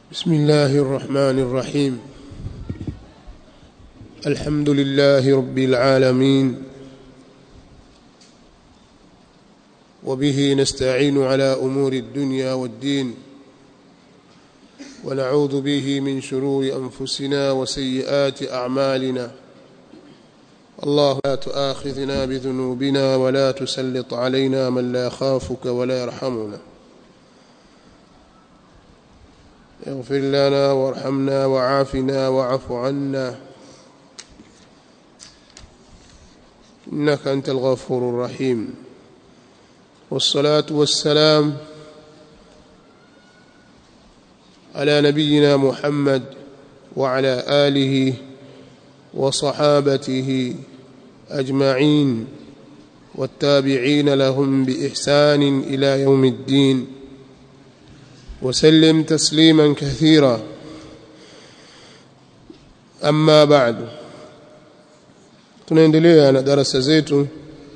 بسم الله الرحمن الرحيم الحمد لله رب العالمين وبه نستعين على امور الدنيا والدين ونعوذ به من شرور انفسنا وسيئات اعمالنا الله لا تؤاخذنا بذنوبنا ولا تسلط علينا من لا يخافك ولا يرحمنا اغفر لنا وارحمنا وعافنا واعف عنا انك انت الغفور الرحيم والصلاه والسلام على نبينا محمد وعلى اله وصحابته اجمعين والتابعين لهم باحسان الى يوم الدين وسلم تسليما كثيرا اما بعد tunaendelea na darasa zetu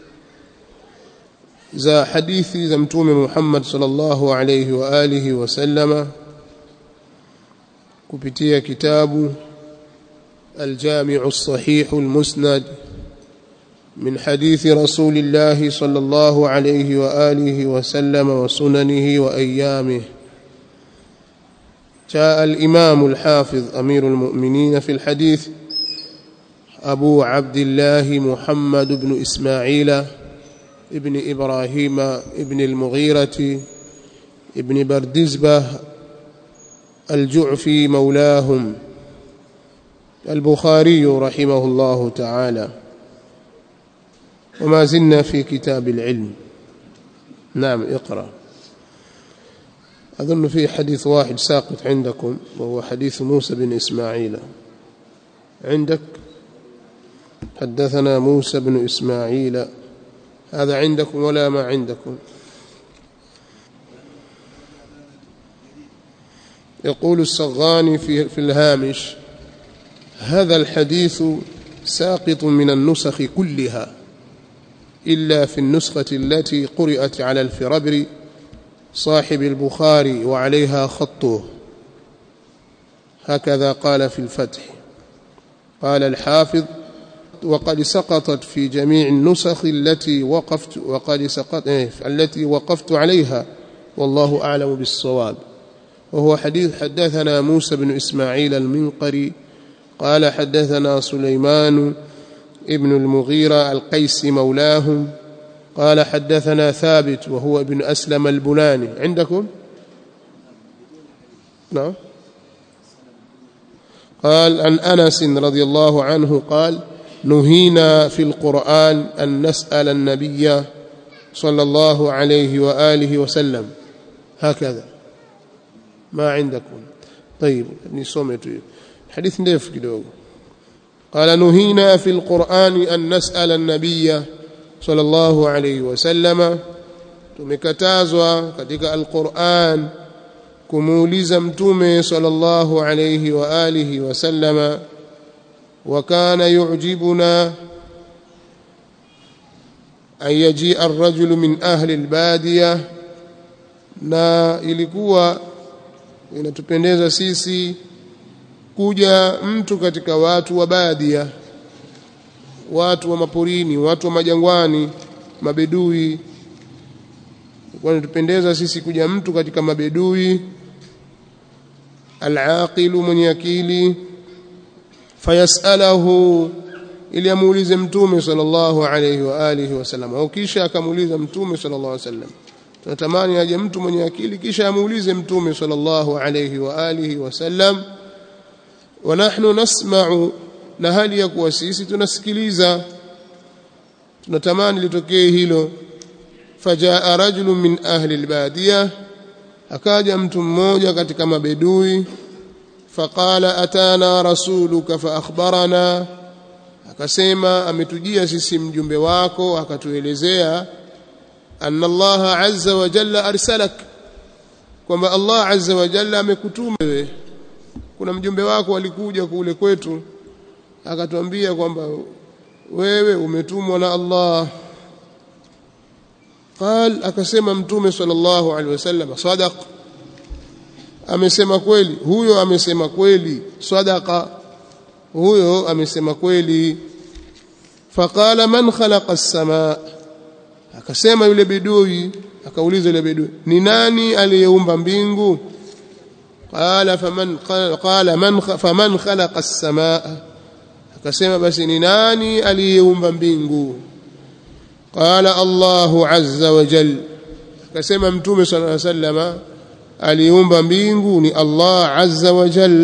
za hadithi za mtume Muhammad sallallahu alayhi wa alihi wasallama kupitia kitabu الجامع الصحيح المسند من حديث رسول الله صلى الله عليه واله وسلم وسننه وايامه جاء الامام الحافظ امير المؤمنين في الحديث ابو عبد الله محمد بن اسماعيل ابن ابراهيم ابن المغيره ابن بردزبه الجعفي مولاهم البخاري رحمه الله تعالى وما زلنا في كتاب العلم نعم اقرأ أظن في حديث واحد ساقط عندكم وهو حديث موسى بن إسماعيل عندك حدثنا موسى بن إسماعيل هذا عندكم ولا ما عندكم يقول الصغاني في, في الهامش هذا الحديث ساقط من النسخ كلها إلا في النسخة التي قرأت على الفربر صاحب البخاري وعليها خطه هكذا قال في الفتح قال الحافظ وقد سقطت في جميع النسخ التي وقفت وقد سقط التي وقفت عليها والله أعلم بالصواب وهو حديث حدثنا موسى بن إسماعيل المنقري قال حدثنا سليمان ابن المغيرة القيس مولاهم قال حدثنا ثابت وهو ابن أسلم البناني عندكم نعم قال عن أنس رضي الله عنه قال نهينا في القرآن أن نسأل النبي صلى الله عليه وآله وسلم هكذا ما عندكم طيب نسومته حديث ndefu kidogo قال نهينا في القرآن أن نسأل النبي صلى الله عليه وسلم tumekatazwa katika alquran kumuuliza mtume sallallahu alayhi wa alihi wasallama wa kana yu'jibuna an yajia ar-rajulu min ahli al-badiya na ilikuwa inatupendeza sisi kuja mtu katika watu wa badia watu wa maporini watu wa majangwani mabedui wanatupendeza sisi kuja mtu katika mabedui alaqilu mwenye akili fayasalahu ili amuulize mtume sallallahu alayhi wa alihi wasallam au kisha akamuuliza mtume sallallahu alayhi wasallam tunatamani aje mtu mwenye akili kisha amuulize mtume sallallahu alayhi wa alihi wasallam wa nahnu nasma'u na hali ya kuwa sisi tunasikiliza tunatamani litokee hilo fajaa rajulun min ahli albadiya akaja mtu mmoja katika mabedui faqala atana rasuluka fa akhbarana akasema ametujia sisi mjumbe wako akatuelezea anna Allah azza wa jalla arsalak kwamba Allah azza wa jalla amekutuma wewe kuna mjumbe wako alikuja kule kwetu akatuambia kwamba wewe umetumwa na Allah قال akasema mtume sallallahu alaihi wasallam sadaq amesema kweli huyo amesema kweli sadaqa huyo amesema kweli faqala man khalaqa as-samaa akasema yule bidui akauliza yule bidui ni nani aliyeumba mbingu qala faman qala man faman khalaqa as-samaa akasema basi ni nani aliyeumba mbingu qala Allahu azza wa jal akasema mtume sallallahu alaihi wasallam aliumba mbingu ni Allah azza wa jal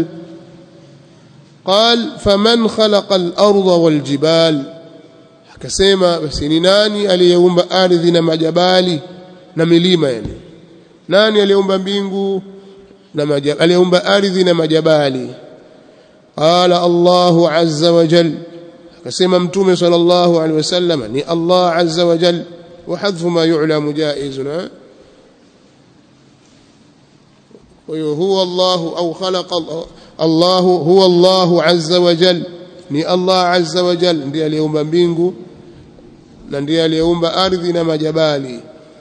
قال فمن خلق الأرض والجبال akasema basi ni nani aliyeumba ardhi na majabali na milima yani nani aliyeumba mbingu na majabali aliyeumba ardhi na majabali qala Allahu azza wa jal akasema mtume sallallahu alaihi wasallam ni Allah azza wa jal wa hadfu ma yu'lamu jaizun وهو هو الله أو خلق الله هو الله عز وجل ni Allah azza wa jal ndiye aliyeumba mbingu na ndiye aliyeumba ardhi na majabali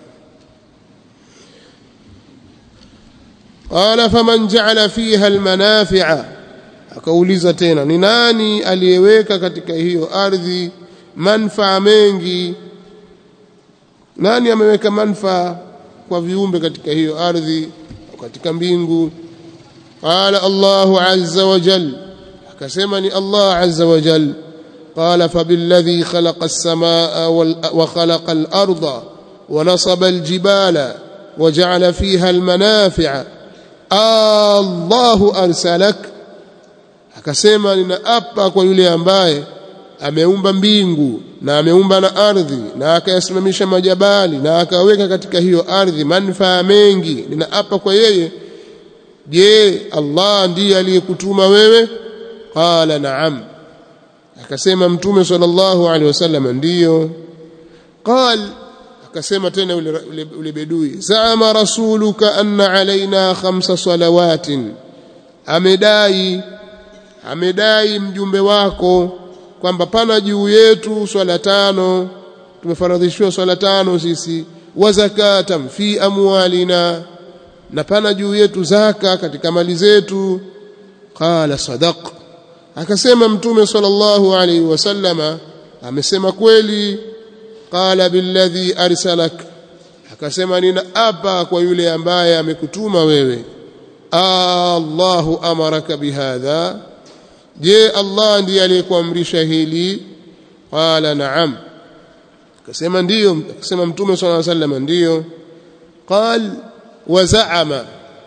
qala faman ja'ala fiha almanafi'a akauliza tena ni nani aliyeweka katika hiyo ardhi manfaa mengi nani ameweka manfaa kwa viumbe katika hiyo ardhi katika mbingu qala Allahu azza wa jalla akasema ni Allah azza wa jal qala fabilladhi khalaqa as-samaa wa khalaqa al-arda wa nasaba al-jibala wa ja'ala fiha al-manafi'a Allahu arsalak akasema ninaapa kwa yule ambaye ameumba mbingu na ameumba na ardhi na akayasimamisha majabali na akaweka katika hiyo ardhi manufaa mengi ninaapa kwa yeye je Allah ndiye aliyekutuma wewe qala na'am akasema mtume sallallahu alaihi wasallam ndiyo qal akasema tena yule bedui zama rasuluka anna alaina khamsa salawatin amedai amedai mjumbe wako kwamba pana juu yetu swala tano tumefaradhishiwa swala tano sisi wa zakatan fi amwalina na pana juu yetu zaka katika mali zetu qala sadaq akasema mtume sallallahu alaihi wasallama amesema kweli qala billadhi arsalak akasema nina apa kwa yule ambaye amekutuma wewe Allahu amaraka bihadha je Allah ndiye aliyekuamrisha hili qala na'am akasema ndiyo akasema mtume sallallahu alaihi wasallam ndiyo qal wa za'ama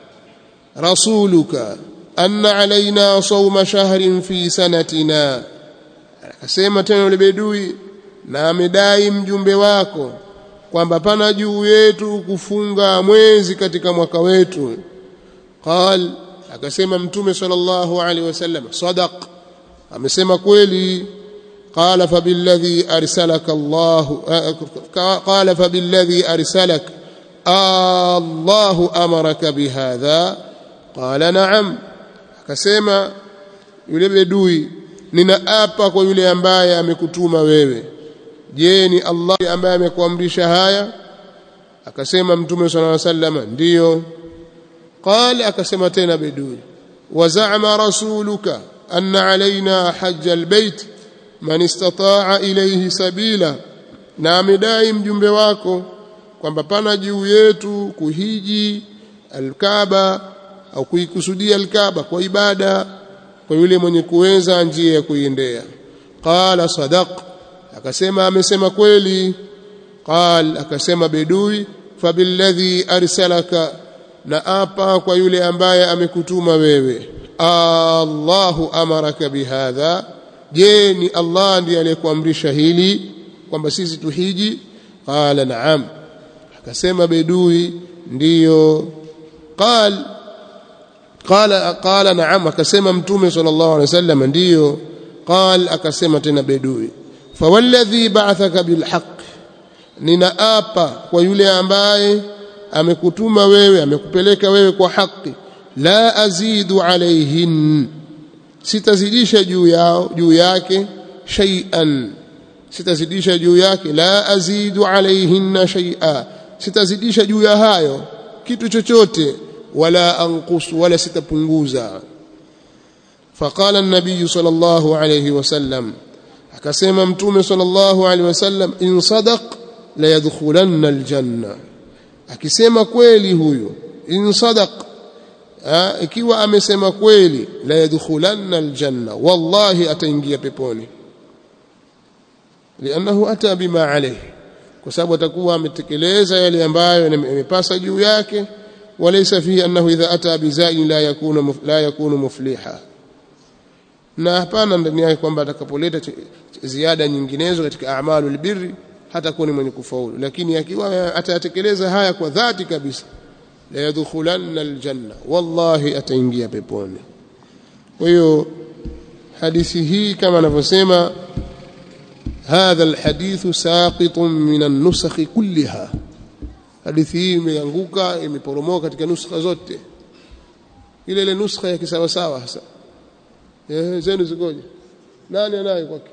rasuluka anna alaina sawma shahrin fi sanatina akasema tena yule bedui na amedai mjumbe wako kwamba pana juu yetu kufunga mwezi katika mwaka wetu qal akasema mtume sallallahu alaihi wasallam sadaq amesema kweli qala fabilladhi arsalaka Allah qala fabilladhi arsalak Allah amaraka bihadha qala na'am akasema yule bedui ninaapa kwa yule ambaye amekutuma wewe je ni Allah ambaye amekuamrisha haya akasema mtume sallallahu alaihi wasallam ndiyo قال akasema tena bedui وزعم رسولك أن علينا حج البيت من استطاع إليه سبيلا na amedai mjumbe wako kwamba pana juu yetu kuhiji alkaaba au kuikusudia alkaaba kwa ibada kwa yule mwenye kuweza njia ya kuiendea qala sadaq akasema amesema kweli qal akasema bedui fabilladhi arsalaka na apa kwa yule ambaye amekutuma wewe Allahu amaraka bihadha je ni Allah ndiye aliyekuamrisha hili kwamba sisi tuhiji qala na'am akasema bedui ndiyo qal qala qala na'am akasema mtume sallallahu alaihi wasallam ndiyo qal akasema tena bedui fawalladhi ba'athaka bilhaq ninaapa kwa yule ambaye amekutuma wewe amekupeleka wewe kwa haki la azidu alaihin sitazidisha juu yao juu yake shay'an sitazidisha juu yake la azidu alaihinna shay'a sitazidisha juu ya hayo kitu chochote wala anqus wala sitapunguza faqala an-nabiy sallallahu alayhi wasallam akasema mtume sallallahu alayhi wasallam in sadaq la yadkhulanna aljanna akisema kweli huyo in sadaq ikiwa amesema kweli la yadkhulanna aljanna wallahi ataingia peponi lianahu ata bima alayhi kwa sababu atakuwa ametekeleza yale ambayo yamepasa juu yake walaysa fihi annahu idha ata bizain la yakunu la yakunu mufliha na hapana ndani yake kwamba atakapoleta ziada nyinginezo katika a'malul birri hatakuwa ni mwenye kufaulu lakini akiwa atatekeleza haya kwa dhati kabisa la yadkhulanna aljanna wallahi ataingia peponi kwa hiyo hadithi hii kama anavyosema هذا الحديث ساقط من النسخ كلها hadithi hii imeanguka imeporomoka katika nuskha zote ile ile nuskha ya kisawa sawa hasa eh zenu zikoje nani anaye kwake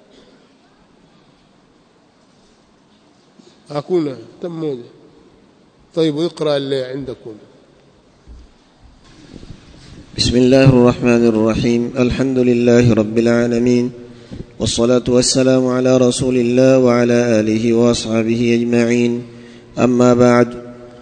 hakuna hata mmoja طيب اقرا اللي عندكم بسم الله الرحمن الرحيم الحمد لله رب العالمين والصلاة والسلام على رسول الله وعلى آله وأصحابه أجمعين أما بعد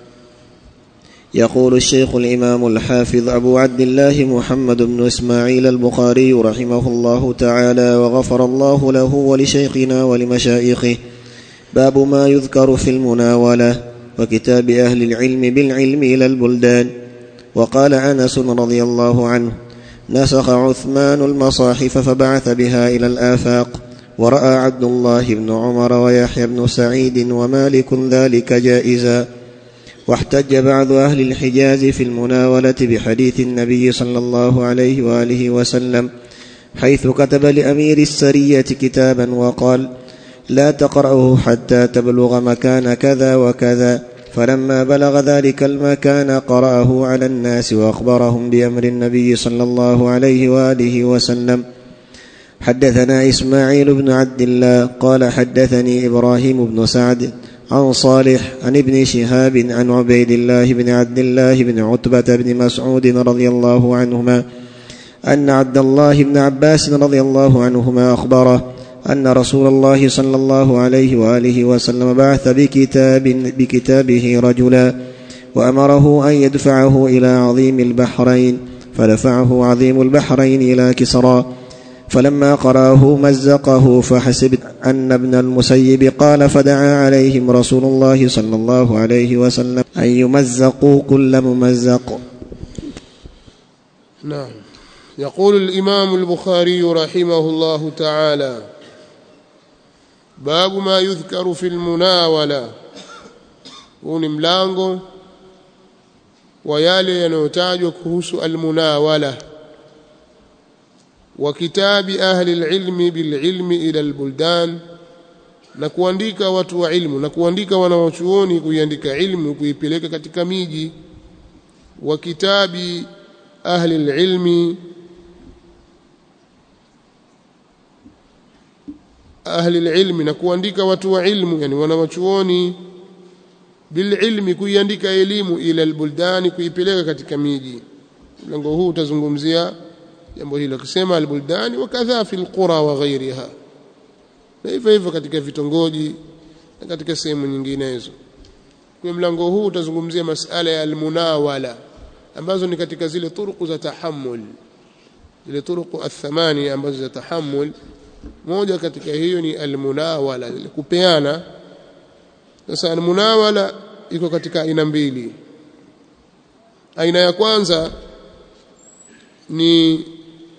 يقول الشيخ الإمام الحافظ أبو عبد الله محمد بن إسماعيل البخاري رحمه الله تعالى وغفر الله له ولشيخنا ولمشايخه باب ما يذكر في المناولة وكتاب أهل العلم بالعلم إلى البلدان وقال أنس رضي الله عنه نسخ عثمان المصاحف فبعث بها إلى الآفاق ورأى عبد الله بن عمر ويحيى بن سعيد ومالك ذلك جائزا واحتج بعض أهل الحجاز في المناولة بحديث النبي صلى الله عليه وآله وسلم حيث كتب لأمير السرية كتابا وقال لا تقرأه حتى تبلغ مكان كذا وكذا فلما بلغ ذلك المكان قرأه على الناس وأخبرهم بأمر النبي صلى الله عليه وآله وسلم حدثنا إسماعيل بن عبد الله قال حدثني إبراهيم بن سعد عن صالح عن ابن شهاب عن عبيد الله بن عبد الله بن عتبة بن مسعود رضي الله عنهما أن عبد الله بن عباس رضي الله عنهما أخبره أن رسول الله صلى الله عليه وآله وسلم بعث بكتاب بكتابه رجلا وأمره أن يدفعه إلى عظيم البحرين فدفعه عظيم البحرين إلى كسرى فلما قراه مزقه فحسب أن ابن المسيب قال فدعا عليهم رسول الله صلى الله عليه وسلم أن يمزقوا كل ممزق نعم يقول الإمام البخاري رحمه الله تعالى باب ما يذكر في المناولة huu ni mlango wa yale yanayotajwa kuhusu almunawala wa kitabi ahli alilmi bililmi ila albuldan na kuandika watu wa ilmu na kuandika wanawachuoni kuiandika ilmu kuipeleka katika miji wa kitabi ahli alilmi ahli alilmi na kuandika watu wa ilmu yani wanawachuoni bililmi kuiandika elimu ila albuldani kuipeleka katika miji mlango huu utazungumzia jambo hilo akisema albuldani wakadha fi alqura wa ghairiha na hivyo hivyo katika vitongoji na katika sehemu nyinginezo kwa mlango huu utazungumzia masala ya almunawala ambazo ni katika zile turuku za tahammul zile turuku athamani ambazo za tahammul moja katika hiyo ni almunawala kupeana sasa almunawala iko katika aina mbili aina ya kwanza ni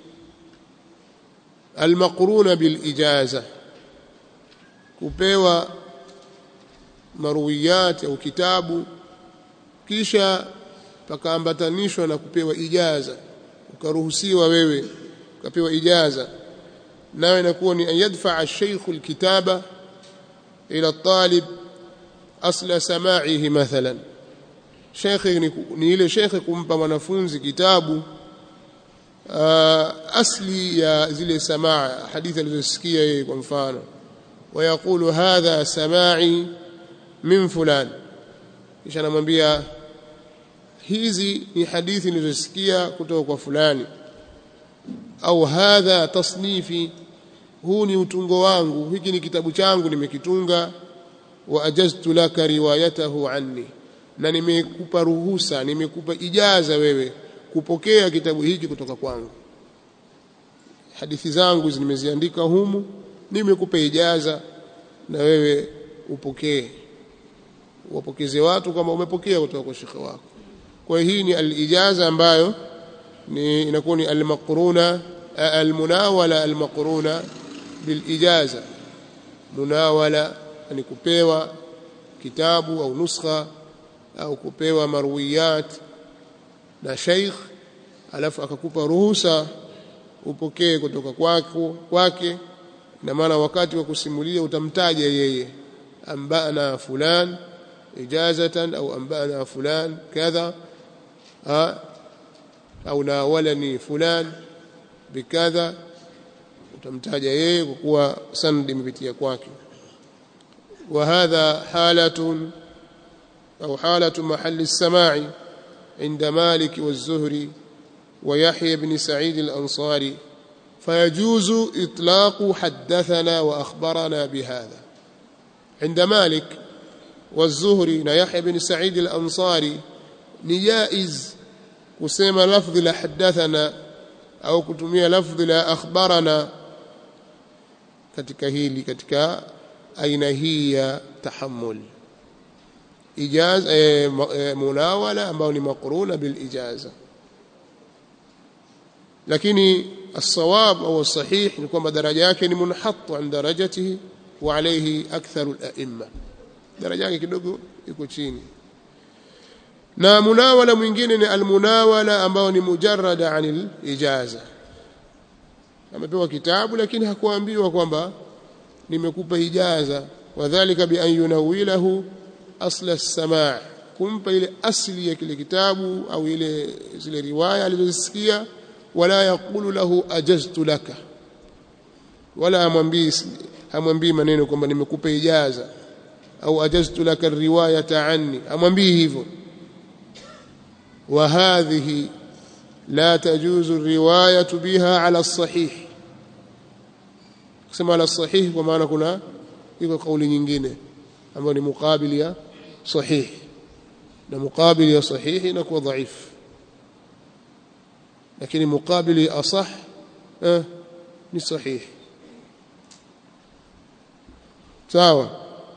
almaqruna bilijaza kupewa maruwiyat au kitabu kisha pakaambatanishwa na kupewa ijaza ukaruhusiwa wewe ukapewa ijaza nayo inakuwa ni an yadfaa ash-shaykh al-kitaba ila talib asla sama'ihi mathalan sheikh ni, ni ile sheikh kumpa mwanafunzi kitabu uh, asli ya zile samaa hadithi alizosikia yeye kwa mfano ويقول هذا سماعي من فلان kisha anamwambia hizi ni hadithi nilizosikia kutoka kwa fulani au hadha tasnifi huu ni utungo wangu hiki ni kitabu changu nimekitunga wa ajaztu laka riwayatahu anni na nimekupa ruhusa nimekupa ijaza wewe kupokea kitabu hiki kutoka kwangu hadithi zangu nimeziandika humu nimekupa ijaza na wewe upokee wapokeze watu kama umepokea kutoka kwa shekhe wako kwa hii ni alijaza ambayo ni inakuwa ni almaqruna almunawala almaqruna bilijaza munawala ni kupewa kitabu au nuskha au kupewa marwiyat na sheikh alafu akakupa ruhusa upokee kutoka kwako kwake na maana wakati wa kusimulia utamtaja yeye ambana fulan ijazatan au ambana fulan kadha au nawalani fulan bikadha utamtaja yeye kwa kuwa sanad imepitia kwake وهذا حالة أو حالة محل السماع عند مالك والزهري ويحيى بن سعيد الأنصاري فيجوز إطلاق حدثنا وأخبرنا بهذا عند مالك والزهري يحيى بن سعيد الأنصاري نجائز كسيما لفظ لحدثنا أو كتمية لفظ لا أخبرنا katika hili katika aina hii ya tahammul ijaza e, e, munawala ambayo ni makruna bil ijaza lakini الصواب أو الصحيح نكون درجة yake ni munhatt an darajatihi wa alayhi aktharu al-a'imma daraja yake kidogo iko chini na munawala mwingine ni almunawala ambao ni mujarrada anil ijaza amepewa kitabu lakini hakuambiwa kwamba nimekupa ijaza wadhālika bi an yunawilahu asla as-sama' kumpa ile asli ya kile kitabu au ile zile riwaya alizosikia wala yaqulu lahu ajaztu laka wala amwambii hamwambii maneno kwamba nimekupa ijaza au ajaztu laka riwayata anni amwambii hivyo wa hadhihi la tajuzu riwayatu biha ala sahih kusema ala sahih kwa maana kuna iko kauli nyingine ambayo ni mukabili ya sahih na mukabili ya sahihi inakuwa dhaifu lakini mukabili asah eh, ni sahihi sawa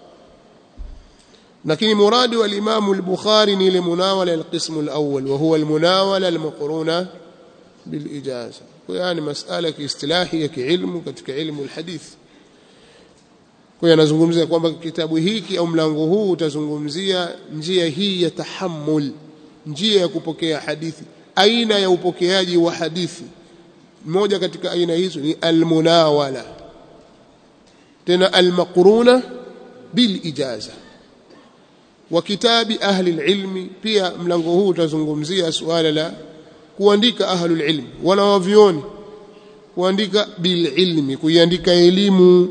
lakini muradi wa Imam al-Bukhari ni ile munawala al-qism al-awwal wa huwa al-munawala al-maqruna bil-ijaza kwa yani masala ya kiistilahi ya kiilmu katika ilmu al-hadith kwa hiyo anazungumzia kwamba kitabu hiki au mlango huu utazungumzia njia hii ya tahammul njia ya kupokea hadithi aina ya upokeaji wa hadithi moja katika aina hizo ni almunawala tena almaqruna bil ijaza wa kitabi ahli alilmi pia mlango huu utazungumzia suala la kuandika ahli alilmi wana wavioni kuandika bil ilmi kuiandika elimu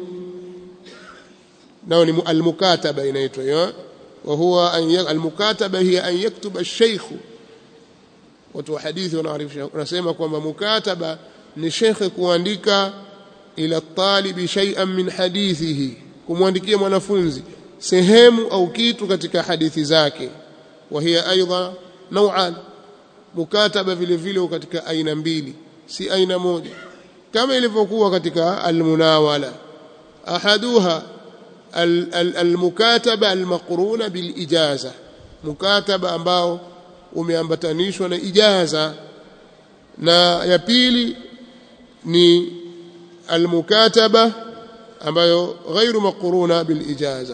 nao ni almukataba inaitwa hiyo wa huwa an almukataba hiya an yaktuba ash-shaykh watu wa hadithi wanaarifisha wanasema kwamba mukataba ni shekhe kuandika ila talibi shay'an min hadithihi kumwandikia mwanafunzi sehemu au kitu katika hadithi zake wa hiya aidha nau'an mukataba vile vile katika aina mbili si aina moja kama ilivyokuwa katika almunawala ahaduha almukataba almaqruna bilijaza mukataba ambao umeambatanishwa na ijaza na ya pili ni almukataba ambayo ghairu maqruna bilijaza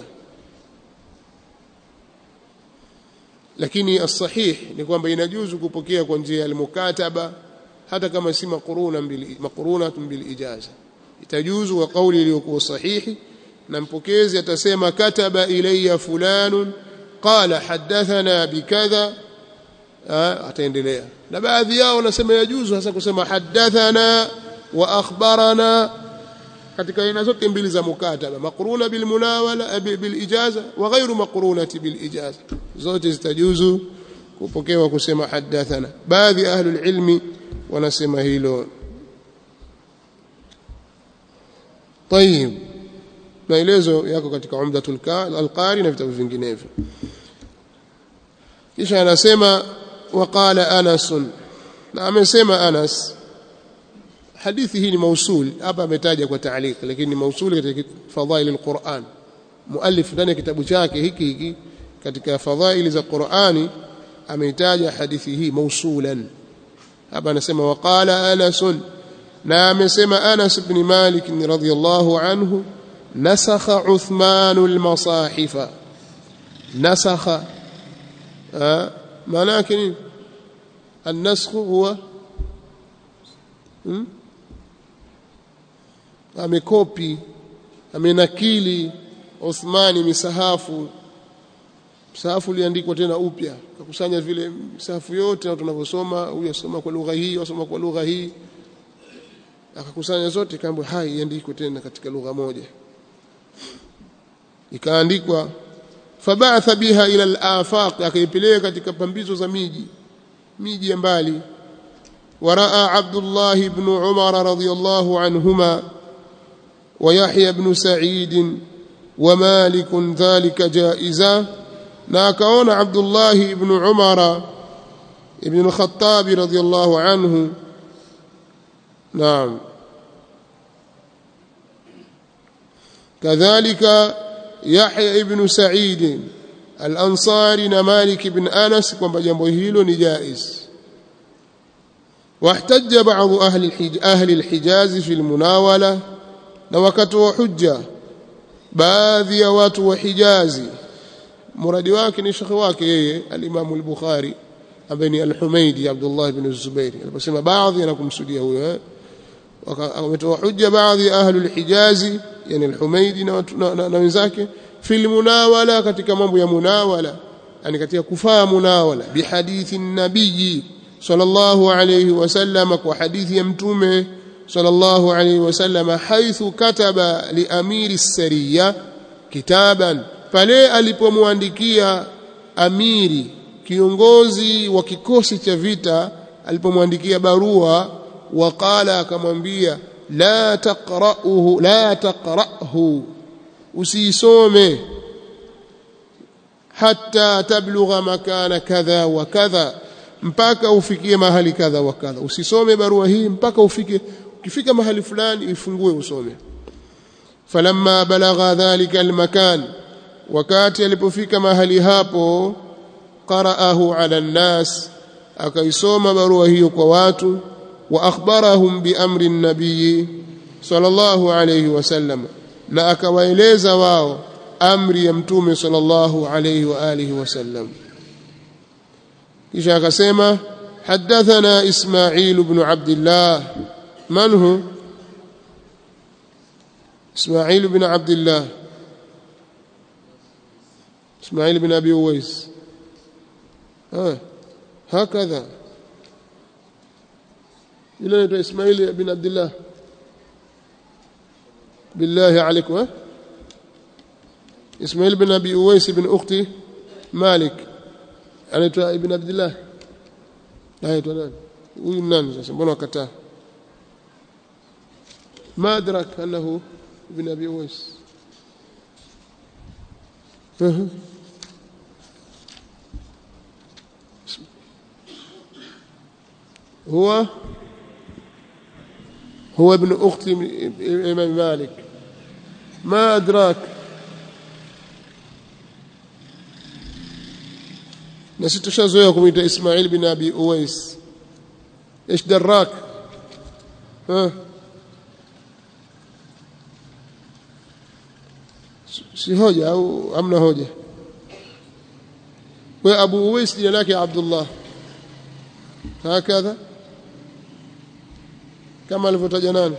lakini as-sahih ni kwamba inajuzu kupokea kwa njia ya almukataba hata kama si maqruna bil maqruna bil ijaza itajuzu kwa kauli iliyokuwa sahihi na mpokezi atasema kataba ilayya fulanun qala hadathana bikadha ataendelea na baadhi yao wanasema yajuzu hasa kusema hadathana wa akhbarana katika aina zote mbili za mukataba maqruna bil munawala bil ijaza wa ghairu maqrunati bil ijaza zote zitajuzu kupokewa kusema hadathana baadhi ya ahlul ilmi wanasema hilo طيب maelezo yako katika umdatul alqari na vitabu vinginevyo kisha anasema waqala anas na amesema anas hadithi hii ni mausul hapa ametaja kwa taaliq lakini ni mausul katika fadhail alquran muallif ndani ya kitabu chake hiki hiki katika fadhaili za Qur'ani ameitaja hadithi hii mausulan hapa anasema waqala anas na amesema Anas ibn Malik radhiyallahu anhu nasakha Uthman al-masahifa nasakha maana yake nini النسخ هو amekopi amenakili Uthmani misahafu msahafu uliandikwa tena upya kakusanya vile misahafu yote tunavyosoma huyu asoma kwa lugha hii asoma kwa lugha hii akakusanya zote kaambwa hai iandikwe tena katika lugha moja ikaandikwa fabatha biha ila al-afaq akaipeleka katika pambizo za miji miji ya mbali waraa Abdullah ibn Umar radhiyallahu anhuma ويحيى بن سعيد ومالك ذلك جائزا na akaona Abdullah ibn Umar ibn al-Khattab radhiyallahu anhu naam kadhalika Yahya ibn Sa'id al-Ansari na Malik ibn Anas kwamba jambo hilo ni jaiz واحتج بعض أهل الحج... أهل الحجاز في المناولة na wakatoa hujja baadhi ya watu wa Hijazi muradi wake ni shekhi wake yeye al-Imam al-Bukhari ambaye ni al-Humaydi Abdullah ibn Zubair aliposema baadhi anakumsudia huyo eh wametoa hujja baadhi ya ahli al-Hijazi yani al-Humaydi na, na, na, na wenzake fil munawala katika mambo ya munawala yani katika kufaa munawala bihadithi nabii sallallahu alayhi wasallam kwa hadithi ya mtume صلى الله عليه وسلم حيث كتب لأمير السرية كتابا pale alipomwandikia amiri kiongozi wa kikosi cha vita alipomwandikia barua waqala akamwambia la taqra'uhu la taqra'hu usisome hatta tablugha makana kadha wa kadha mpaka ufikie mahali kadha wa kadha usisome barua hii mpaka ufike ukifika mahali fulani ifungue usome falamma balagha dhalika almakan wakati alipofika mahali hapo qara'ahu ala nnas akaisoma barua hiyo kwa watu wa akhbarahum bi amri nabii sallallahu alayhi wasallam na akawaeleza wao amri ya mtume sallallahu alayhi wa alihi wasallam kisha akasema حدثنا إسماعيل بن عبد الله من هو إسماعيل بن عبد الله إسماعيل بن أبي أويس ها هكذا إلى إسماعيل بن عبد الله بالله عليكم ها إسماعيل بن أبي أويس بن أختي مالك anaitwa ibn abdullah anaitwa nani huyu nani sasa mbona wakataa ma adrak annahu ibn abi uwais هو هو ابن اخت الامام مالك ما ادراك na sisi tushazoea kumuita Ismail bin Abi Uwais ايش دراك ها si hoja au amna hoja we Abu Uwais jina lake Abdullah hakadha kama alivyotaja nani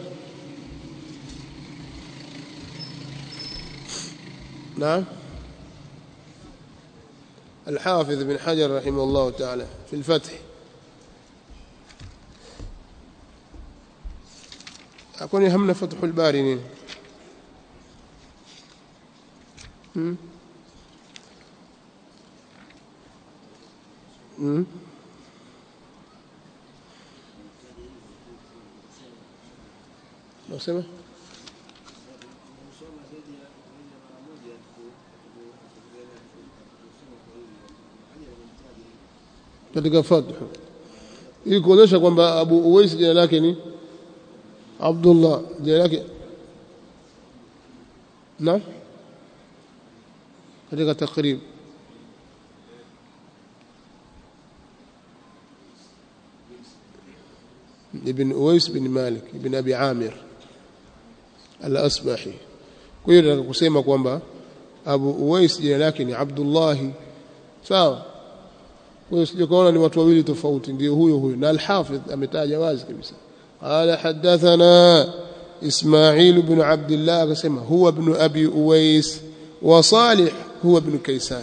نعم الحافظ بن حجر رحمه الله تعالى في الفتح أكون يهمنا فتح الباري نين mm? nasema katika fathu ili kuonyesha kwamba Abu Uwais jina lake ni Abdullah jina lake na katika takrib ابن أويس بن مالك ابن أبي عامر الأصبحي kwa hiyo nataka kusema kwamba Abu Uwais jina lake ni Abdullah sawa kwa hiyo sije kaona ni watu wawili tofauti ndio huyo huyo na al-Hafidh ametaja wazi kabisa qala hadathana Ismail ibn Abdullah akasema huwa ibn Abi Uwais wa Salih huwa ibn Kaysan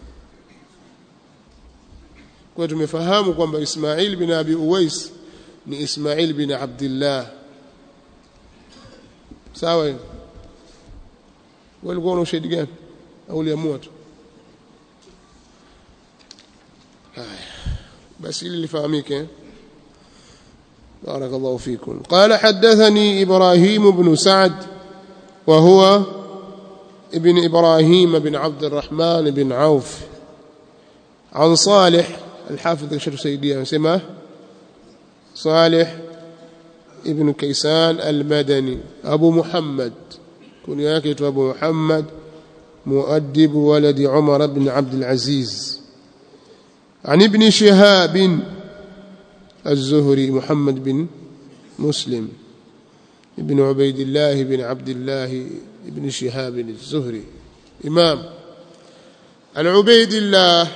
kwa tumefahamu kwamba Ismail bin Abi Uwais ni Ismail bin Abdullah sawa walikuwa na ushahidi gani au uliamua tu haya basi ili lifahamike بارك الله فيكم قال حدثني إبراهيم بن سعد وهو ابن إبراهيم بن عبد الرحمن بن عوف عن صالح الحافظ الشيخ سيدي سماه صالح ابن كيسان المدني أبو محمد كنياك أبو محمد مؤدب ولد عمر بن عبد العزيز عن ابن شهاب الزهري محمد بن مسلم ابن عبيد الله بن عبد الله بن شهاب الزهري إمام عن عبيد الله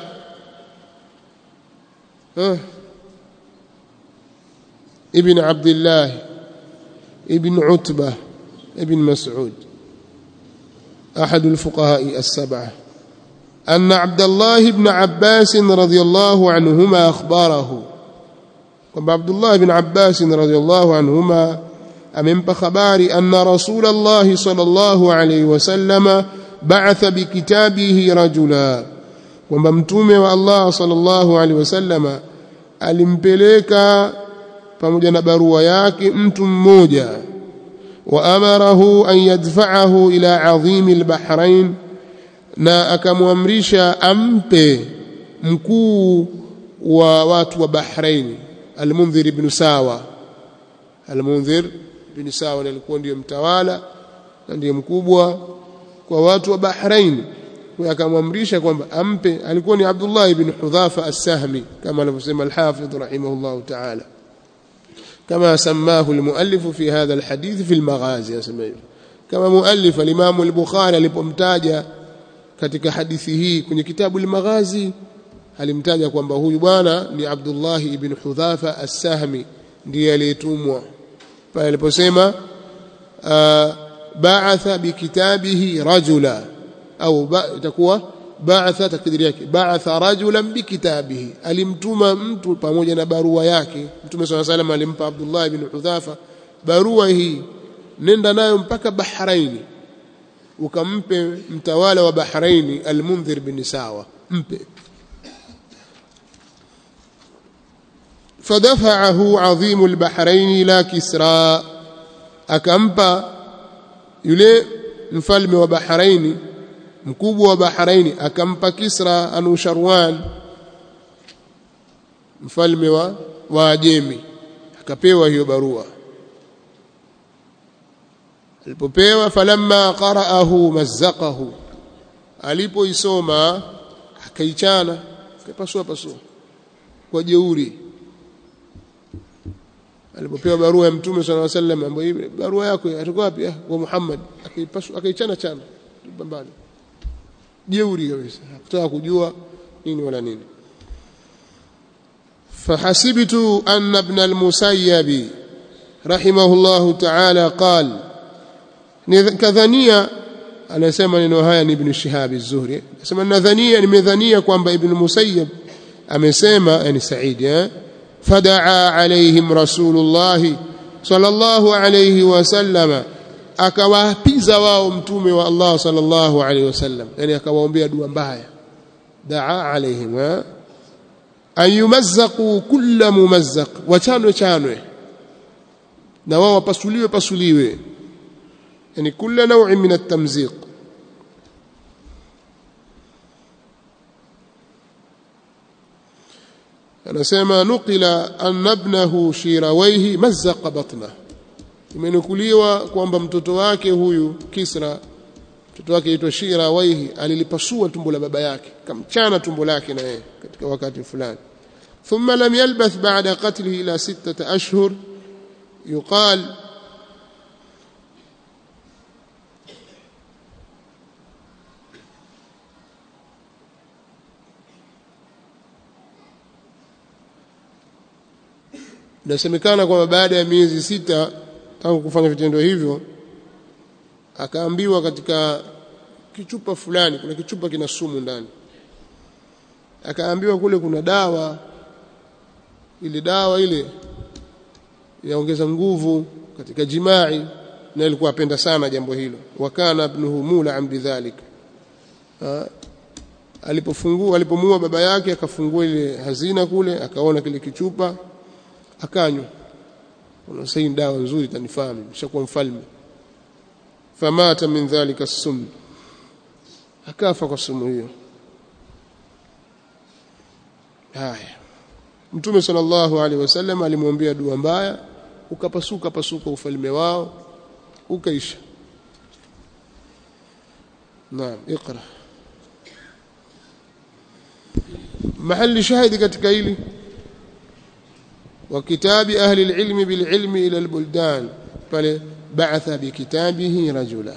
ابن عبد الله ابن عتبة ابن مسعود أحد الفقهاء السبعة أن عبد الله بن عباس رضي الله عنهما أخباره kwamba Abdullah ibn Abbas radhiyallahu anhuma amempa habari anna Rasulullah sallallahu alayhi wasallam ba'atha bikitabihi rajula kwamba mtume wa Allah sallallahu alayhi wasallam alimpeleka pamoja na barua yake mtu mmoja wa amarahu an yadfa'ahu ila adhimi al-bahrain na akamwamrisha ampe mkuu wa watu wa Bahrain Al-Mundhir ibn Sawa Al-Mundhir ibn Sawa alikuwa ndiyo mtawala na ndiye mkubwa kwa watu wa Bahrain kwa akamwamrisha kwamba ampe alikuwa ni Abdullah ibn Hudhafa as-Sahmi kama anavyosema al-Hafidh rahimahullah ta'ala كما سماه المؤلف في هذا الحديث في المغازي يسميه كما مؤلف الإمام البخاري alipomtaja katika hadithi hii kwenye kitabu al-Maghazi alimtaja kwamba huyu bwana ni Abdullah ibn Hudhafa as-Sahmi ndiye aliyetumwa pale aliposema ba'atha bikitabihi rajula au itakuwa ba'atha takdiri yake ba'atha rajulan bikitabihi alimtuma mtu pamoja na barua yake mtume swalla salam alimpa Abdullah ibn Hudhafa barua hii nenda nayo mpaka Bahraini ukampe mtawala wa Bahraini al-Mundhir bin Sawa mpe فدفعه عظيم البحرين الى كسرى akampa yule mfalme wa Bahraini mkubwa wa Bahraini akampa Kisra Anusharwan mfalme wa Waajemi akapewa hiyo barua alipopewa falamma qara'ahu mazzaqahu alipoisoma akaichana akapasua pasua kwa jeuri alipopewa barua ya mtume sallallahu alaihi wasallam ambayo barua yako atakuwa wapi ah kwa Muhammad akaipasua akaichana chana pambani jeuri kabisa hakutaka kujua nini wala nini فحسبت أن ابن المسيب رحمه الله تعالى قال كذنية أنا سمع نهاية ابن الشهاب الزهري سمع نذنية nimedhania kwamba ibn Musayyib amesema yani Said eh فدعا عليهم رسول الله صلى الله عليه وسلم akawapiza wao mtume wa Allah sallallahu alaihi wasallam yani akawaombea dua mbaya daa alaihim an yumazzaqu kulla mumazzaq wachanwe chanwe na wao wapasuliwe pasuliwe yani kila naui min at-tamziq anasema nuqila anna ibnahu shirawaihi mazzaqa batna imenukuliwa kwamba mtoto wake huyu Kisra mtoto wake aitwa Shirawaihi alilipasua tumbo la baba yake kamchana tumbo lake na yeye katika wakati fulani ثم لم يلبث بعد قتله إلى ستة أشهر يقال inasemekana kwamba baada ya miezi sita tangu kufanya vitendo hivyo akaambiwa katika kichupa fulani kuna kichupa kina sumu ndani akaambiwa kule kuna dawa ile dawa ile yaongeza nguvu katika jimai na alikuwa apenda sana jambo hilo wakana ibnuhu mula bidhalik alipofungua alipomua baba yake akafungua ile hazina kule akaona kile kichupa akanywa unasema hii dawa nzuri tanifaa mimi nishakuwa mfalme famata min dhalika sum akafa kwa sumu hiyo haya mtume sallallahu alaihi wasallam alimwambia dua mbaya ukapasuka pasuka ufalme wao ukaisha naam اقرا محل شاهد katika hili وكتاب أهل العلم بالعلم إلى البلدان بل بعث بكتابه رجلا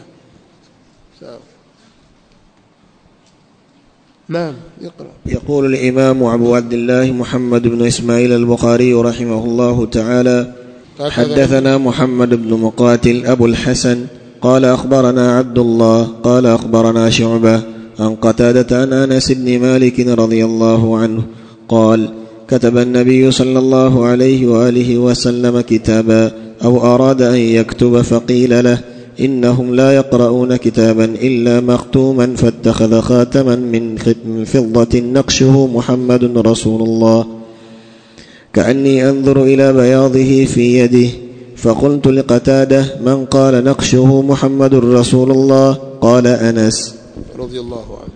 نعم اقرأ يقول الإمام أبو عبد الله محمد بن إسماعيل البخاري رحمه الله تعالى حدثنا محمد بن مقاتل أبو الحسن قال أخبرنا عبد الله قال أخبرنا شعبة عن قتادة عن أنس بن مالك رضي الله عنه قال كتب النبي صلى الله عليه واله وسلم كتابا او اراد ان يكتب فقيل له انهم لا يقرؤون كتابا الا مختوما فاتخذ خاتما من فضه نقشه محمد رسول الله كاني انظر الى بياضه في يده فقلت لقتاده من قال نقشه محمد رسول الله قال انس رضي الله عنه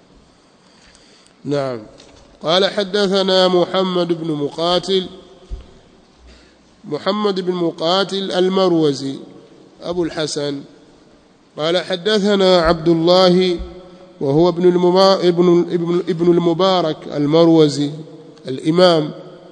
نعم قال حدثنا محمد بن مقاتل محمد بن مقاتل المروزي أبو الحسن قال حدثنا عبد الله وهو ابن ابن ابن ابن المبارك المروزي الإمام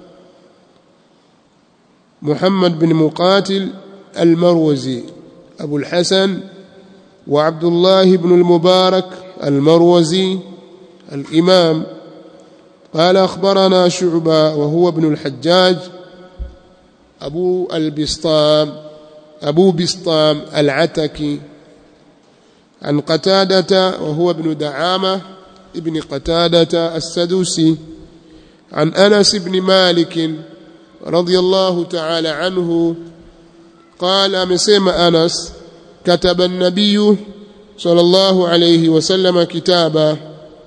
محمد بن مقاتل المروزي أبو الحسن وعبد الله بن المبارك المروزي الإمام قال أخبرنا شعبة وهو ابن الحجاج أبو البسطام أبو بسطام العتكي عن قتادة وهو ابن دعامة ابن قتادة السدوسي عن أنس بن مالك رضي الله تعالى عنه قال مسيم أنس كتب النبي صلى الله عليه وسلم كتابا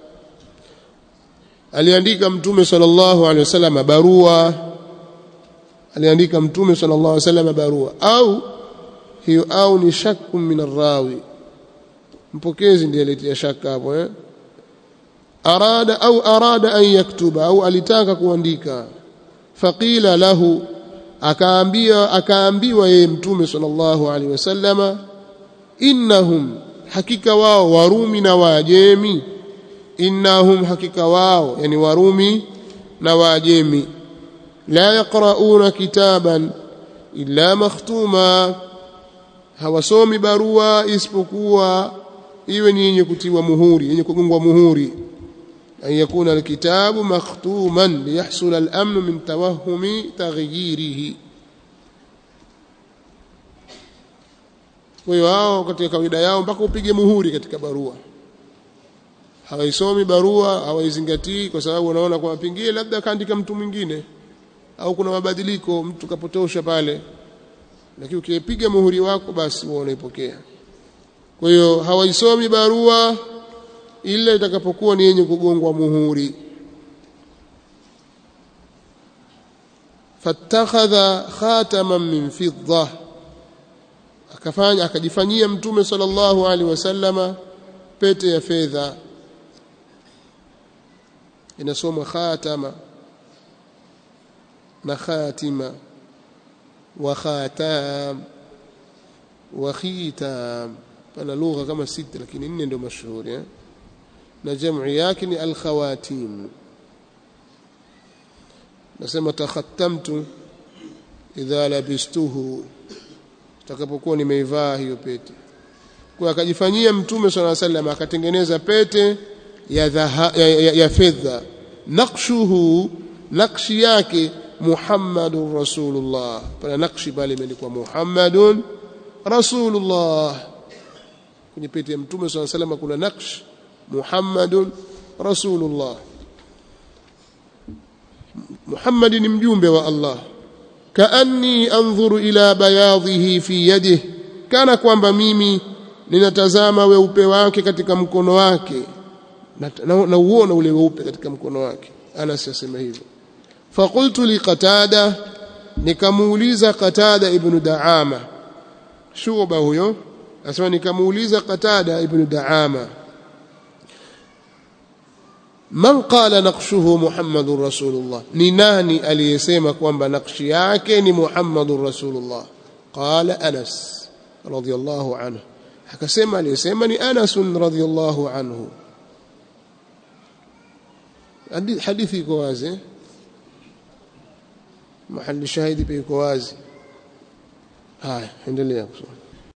aliandika mtume sallallahu alaihi wasallam barua aliandika mtume sallallahu alaihi wasallam barua au hiyo au ni shakku min arrawi mpokezi ndiye alitia shaka hapo eh arada au arada an yaktuba au alitaka kuandika faqila lahu akaambia akaambiwa yeye mtume sallallahu alaihi wasallama innahum hakika wao warumi na waajemi innahum hakika wao yani warumi na waajemi la yaqrauna kitaban illa makhtuma hawasomi barua isipokuwa iwe ni yenye kutiwa muhuri yenye kugongwa muhuri an yakuna alkitabu makhtuman liyahsul al-amn min tawahhumi taghyirihi kwa hiyo hao katika kawaida yao mpaka upige muhuri katika barua hawaisomi barua hawaizingatii kwa sababu wanaona kwamba pengine labda kaandika mtu mwingine au kuna mabadiliko mtu kapotosha pale lakini ukipiga muhuri wako basi wewe unaipokea kwa hiyo hawaisomi barua ila itakapokuwa ni yenye kugongwa muhuri fattakhadha khataman min fidda akafanya akajifanyia mtume sallallahu alaihi wasallama pete ya fedha inasomwa khatama na khatima wa khatam wa khitam pana lugha kama sita lakini nne ndio mashuhuri eh? na jamu yake ni alkhawatim nasema takhattamtu idha labistuhu takapokuwa nimeivaa hiyo pete kwa akajifanyia mtume swalla sallam akatengeneza pete ya, dhaha, ya, ya, ya fedha naqshuhu nakshi yake Muhammadur Rasulullah pana nakshi pale imeandikwa Muhammadun Rasulullah kwenye pete ya mtume swalla sallam kuna nakshi Muhammadun Rasulullah Muhammad ni mjumbe wa Allah kaanni anzuru ila bayadhihi fi yadihi kana kwamba mimi ninatazama weupe wake katika mkono wake na, na, na uona ule weupe katika mkono wake Anas yasema hivyo faqultu li qatada nikamuuliza qatada ibn daama shuba huyo asema nikamuuliza qatada ibn daama man qala naqshuhu muhammadur rasulullah ni nani aliyesema kwamba nakshi yake ni muhammadur rasulullah qala anas radiyallahu anhu akasema aliyesema ni anas radiyallahu anhu hadithi iko wazi mahali shahidi pia iko wazi haya endelea kusoma